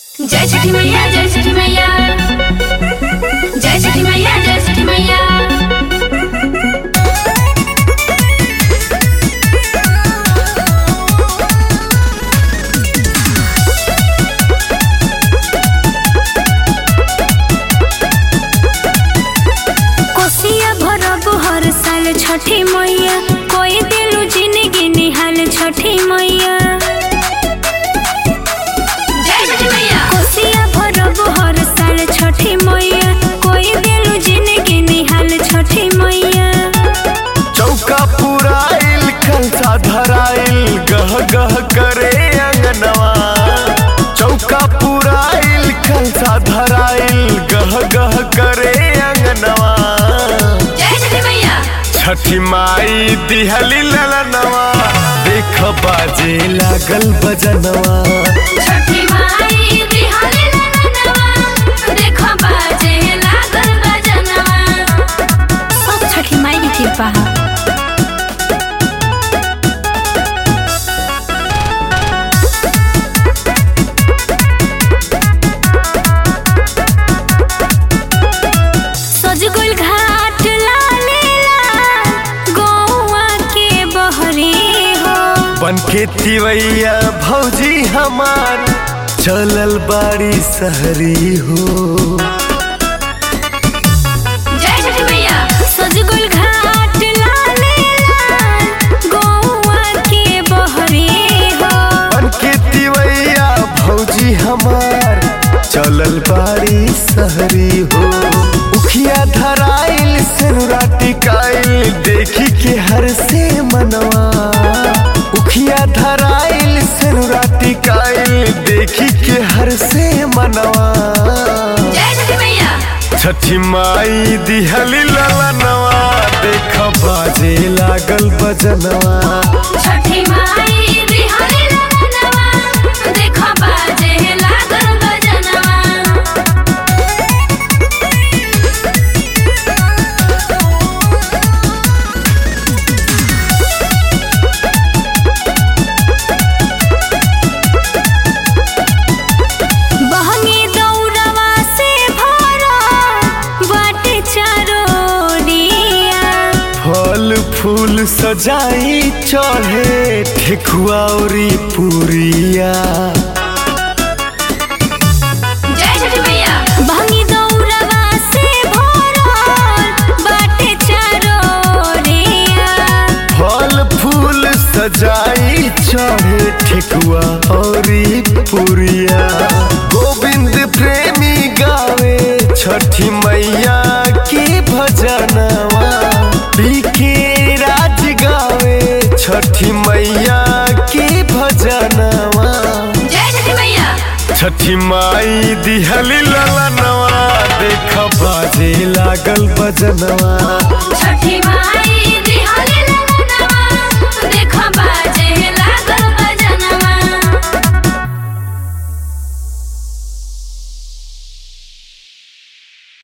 जय छठी मैया जय छठी मैया जय छठी मैया जय छठी मैया कोसिया भरब हर साल छठी मैया कोई दिलू जिंदगी निहाल छठी मैया जय छठी मैया कोसिया भरब हर साल छठी मैया कोई दिलू जिंदगी निहाल छठी मैया चौका पुराइल कंसा धराइल गह गह करे अंगनवा चौका पुराइल कंसा धराइल गह गह करे अंगनवा जय छठी मैया छठी माई दिहली ललनवा देख बाजे लागल बजनवा छठी माई दिहाली ललनवा देखो बाजे लागल बजनवा सब छठी माई की कृपा है सजगुल घाट लाले लाल गौआ के बहरे हो बन के तिवैया भौजी हमार चलल बाड़ी सहरी हो जय छठी मैया सजगुल घाट लाले लाल गौआ के बहरे हो बन के तिवैया भौजी हमार चलल बाड़ी सहरी हो उखिया धराइल सेनुरा टिकाइल देखी के हर से मनवा उखिया धराइल सेनुरा टिकाइल देखी के हर से मनवा जय छठी मैया छठी माई दिहली ललनवा देख बाजे लागल बजनवा छठी माई दिहाली ललनवा देखो बाजे लागल बजनवा बहंगी दौड़वा से भरा बाटे चारोड़िया फल फूल सजाई चढ़े ठेकुआ औरी पुरिया जय छठी मैया बहंगी दौड़वा से भरा बाटे चारोड़िया फल फूल सजाई चढ़े ठेकुआ औरी पुरिया गोविंद प्रेमी गावे छठी मैया की भजनवा बीके राज गावे छठी मैया की भजनवा जय छठी मैया छठी माई दिहली ललनवा देख बाजे लागल बजनवा छठी माई